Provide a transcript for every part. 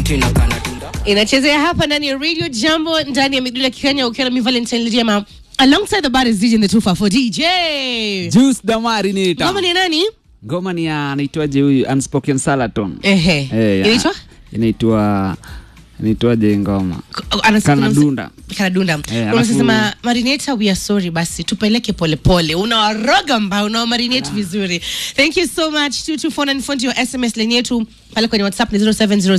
tina kana dunda inachezea hapa ndani ya radio jambo ndani ya midula kikenya ukiwa na mi valentine lidiama alongside the bar is DJ in the 254 DJ Juice Damari niita. ngoma ni nani Ngoma ni ya anaitwaje huyu Unspoken Salaton. ehe Eh, ya- inaitwa Inaitwa inaitwaje ngoma? Anasema- Kanadunda. kanadunda Eh, unasema marinata we are sorry basi tupeleke polepole unawaroga mbao unawamarinate vizuri thank you so much 22494 your sms line yetu pale kwenye whatsapp ni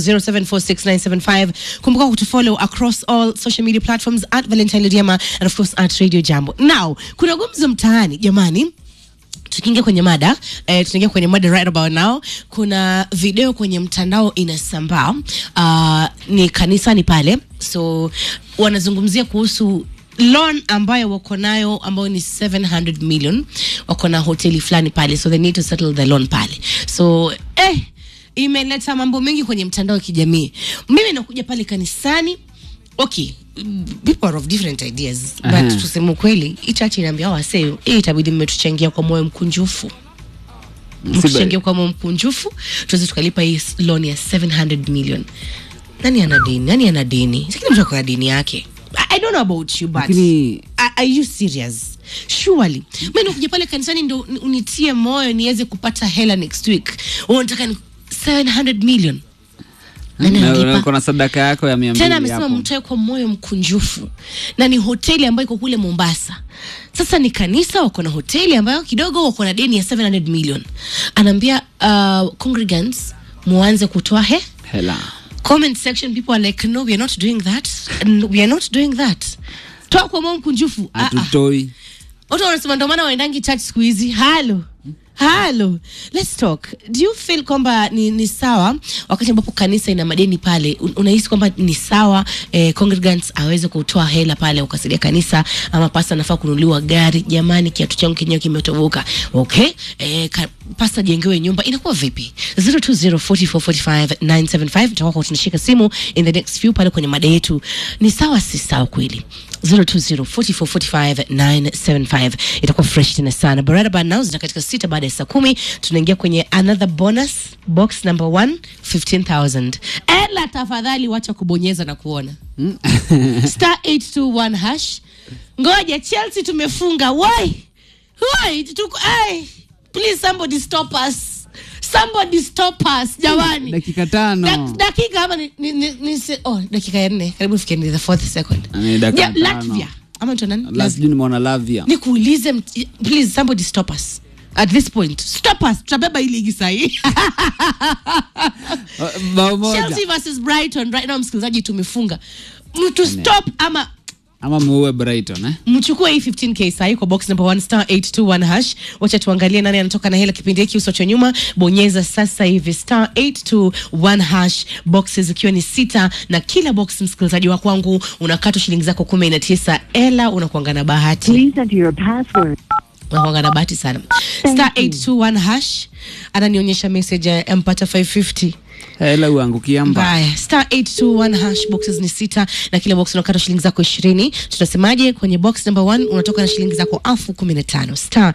0700746975 kumbuka kutufollow across all social media platforms at valentine lidiama and of course at radio jambo now kuna gumzo mtaani jamani tukiingia kwenye mada eh, tunaingia kwenye mada right about now kuna video kwenye mtandao inasambaa uh, ni kanisani pale so wanazungumzia kuhusu loan ambayo wako nayo ambayo ni 700 million wako na hoteli fulani pale so they need to settle the loan pale so eh, imeleta mambo mengi kwenye mtandao wa kijamii mimi nakuja pale kanisani okay mm, people are of different ideas Aha. but tuseme ukweli hii chachi inaambia wasee hii itabidi mmetuchangia kwa moyo mkunjufu mtuchangia kwa moyo mkunjufu tuweze tukalipa hii loan ya 700 million nani ana deni nani ana deni sikini mtu akona deni yake I, I don't know about you but Lakini- are, are you serious surely mi nakuja pale kanisani ndo ni- unitie moyo niweze kupata hela next week unataka ni 700 million nani Na analipa? uko na sadaka yako ya 200 tena amesema hapo. mtoe kwa moyo mkunjufu na ni hoteli ambayo iko kule mombasa sasa ni kanisa wako na hoteli ambayo kidogo wako na deni ya 700 million anaambia uh, congregants muanze kutoa he Hela. comment section people are like no we are not doing that No, we are not doing that toa kwa moyo mkunjufu Ah, ah. Hatutoi. watu wanasema ndo maana waendangi church siku hizi halo halo let's talk do you feel kwamba ni, ni sawa wakati ambapo kanisa ina madeni pale un- unahisi kwamba ni sawa eh, congregants aweze kutoa hela pale ukasaidia kanisa ama pasta anafaa kununuliwa gari jamani kiatu changu kenyewe kimetoboka okay eh, ka, pasta jengewe nyumba inakuwa vipi 0204445975 tutakuwa tunashika simu in the next few pale kwenye mada yetu ni sawa si sawa kweli 0204445975 itakuwa fresh tena sana barada by now zina katika sita baada ya saa kumi tunaingia kwenye another bonus box number one 15000 ela tafadhali wacha kubonyeza na kuona star 821 hash ngoja chelsea tumefunga why why tuko ai please somebody stop us somebody stop us jamani Dakika tano. Dak- dakika ama ni, ni, ni, ni se, oh, dakika ya nne karibu fike ni the fourth second Ni dakika Ja, tano. latvia ama mtu nani La sijui nimeona Lavia. nikuulize mt- please somebody stop us at this point stop us tutabeba hii ligi sahii Bao moja. chelsea versus brighton right now msikilizaji tumefunga mtu stop ama Ama muue Brighton eh? mchukue hii 15k sahi kwa box number 1 star 821 hash wacha tuangalie nani anatoka na hela kipindi hiki usocho nyuma bonyeza sasa hivi star 821 hash boxes zikiwa ni sita na kila box msikilizaji wa kwangu unakatwa shilingi zako kumi na tisa ela unakuanga na bahati Please enter your password. unakuanga na bahati sana star 821 hash ananionyesha message ya mpata 550 Hela uangukia mba. mbaya star 821 hash boxes ni sita na kila box unakata shilingi zako ishirini tunasemaje kwenye box number one unatoka na shilingi zako elfu kumi na tano star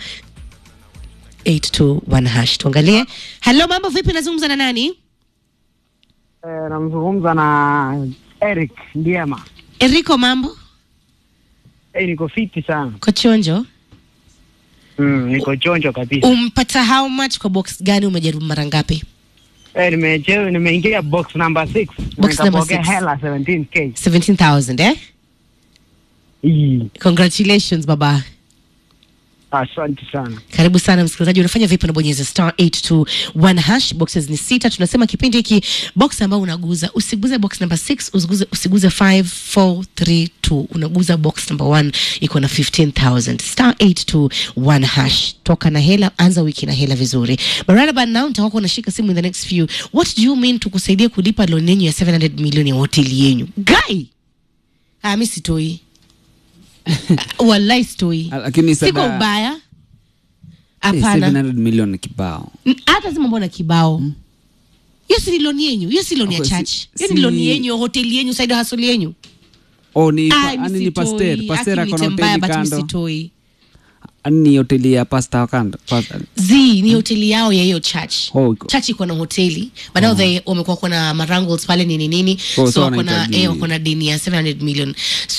821 hash tuangalie halo mambo vipi nazungumza na nani Eh, namzungumza na Eric Ndiema. enrico mambo Eh, niko fiti sana. kochonjo Mm, niko chonjo kabisa. umpata how much kwa box gani umejaribu mara ngapi Eh, nimecheza nimeingia box number 6. Box number Nikapokea six. hela 17k. 17000 eh Ii, congratulations baba Asante sana. karibu sana msikilizaji unafanya vipi unabonyeza star 821 hash boxes ni sita tunasema kipindi hiki box ambao unaguza usiguze box number 6 usiguze, usiguze 5432 unaguza box number 1 iko na 15000 star 821 hash toka na hela anza wiki na hela vizuri but right about now nitakuwa unashika simu in the next few what do you mean tukusaidie kulipa loan yenyu ya 700 milioni ya hoteli yenyu guy ah mimi sitoi Ah, wallahi sitoi Ah, Lakini siko sada ubaya Eh, hapana 700 million ni kibao. N- hata sema mbona kibao hiyo si ni loni yenyu hiyo si loni ya Okay, si- church hiyo ni si- loni yenyu ya hoteli yenyu side hustle yenyu Oh, ni Ai, ani mi ni pastor, sitoi. pastor Aki ako na nite mbaya, hoteli but mi kando. sitoi Ani ni hoteli ya pasta wakanda pasta. z ni hoteli yao ya hiyo church Oh, iko. church iko na hoteli but now they wamekuwa kuna marangles pale nini nini Oh, so so wako na wanahitaji- eh, wako na dini ya 700 million